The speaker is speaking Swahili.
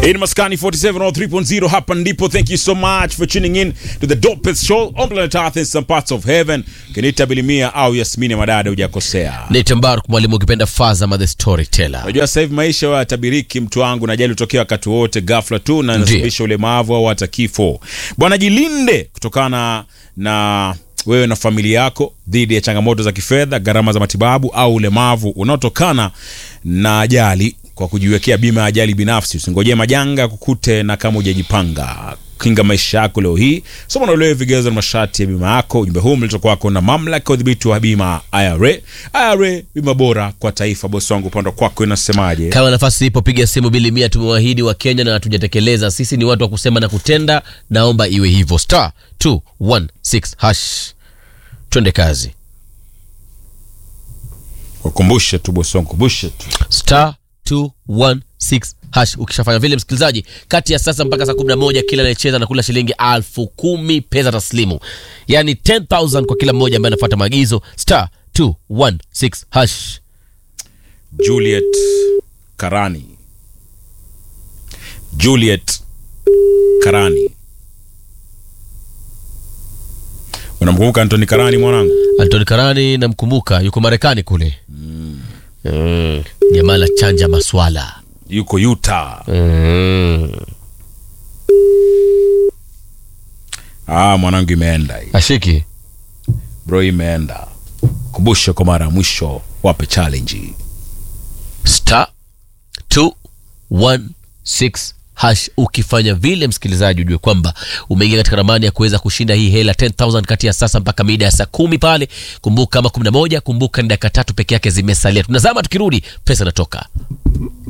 In Maskani 4703.0 hapa ndipo. Thank you so much for tuning in to the dopest show on planet Earth in some parts of heaven. Kinita Bilimia au Yasmini Madada, hujakosea. Nate Mbaruk mwalimu ukipenda Fazama the storyteller. Unajua sasa hivi maisha wa tabiriki mtu wangu najali utokea wakati wote ghafla tu na Ndiyo. inasababisha ulemavu au hata kifo. Bwana, jilinde kutokana na wewe na familia yako dhidi ya changamoto za kifedha, gharama za matibabu au ulemavu unaotokana na ajali kwa kujiwekea bima ya ajali binafsi. Usingojee majanga ya kukute na kama hujajipanga. Kinga maisha yako leo hii, soma na uelewe vigezo na masharti ya bima yako. Ujumbe huu mlitoka kwako na mamlaka ya udhibiti wa bima IRA. IRA, bima bora kwa taifa. Bosi wangu, upande kwako inasemaje? Kama nafasi ipo, piga simu bili mia. Tumewaahidi wa Kenya na hatujatekeleza. Sisi ni watu wa kusema na kutenda, naomba iwe hivyo. Star 216 hash, twende kazi. Wakumbushe tu bosi wangu, kumbushe tu. Star 216 hash. Ukishafanya vile, msikilizaji, kati ya sasa mpaka saa 11 kila anayecheza na kula shilingi elfu kumi pesa taslimu, yani 10000 kwa kila mmoja ambaye anafuata maagizo. Star 216 hash. Juliet Karani, Juliet Karani, unamkumbuka Anthony Karani mwanangu? Antoni Karani namkumbuka, yuko Marekani kule. Mm. Jamaa la chanja maswala Yuko Utah. mm. Ah, mwanangu, imeenda hii Ashiki bro, imeenda. Kumbushe kwa mara ya mwisho, wape challenge. star 216 hash. Ukifanya vile, msikilizaji, ujue kwamba umeingia katika ramani ya kuweza kushinda hii hela 10000 kati ya sasa mpaka mida ya saa kumi pale. Kumbuka kama 11, kumbuka ni dakika tatu peke yake zimesalia. Tunazama, tukirudi pesa inatoka.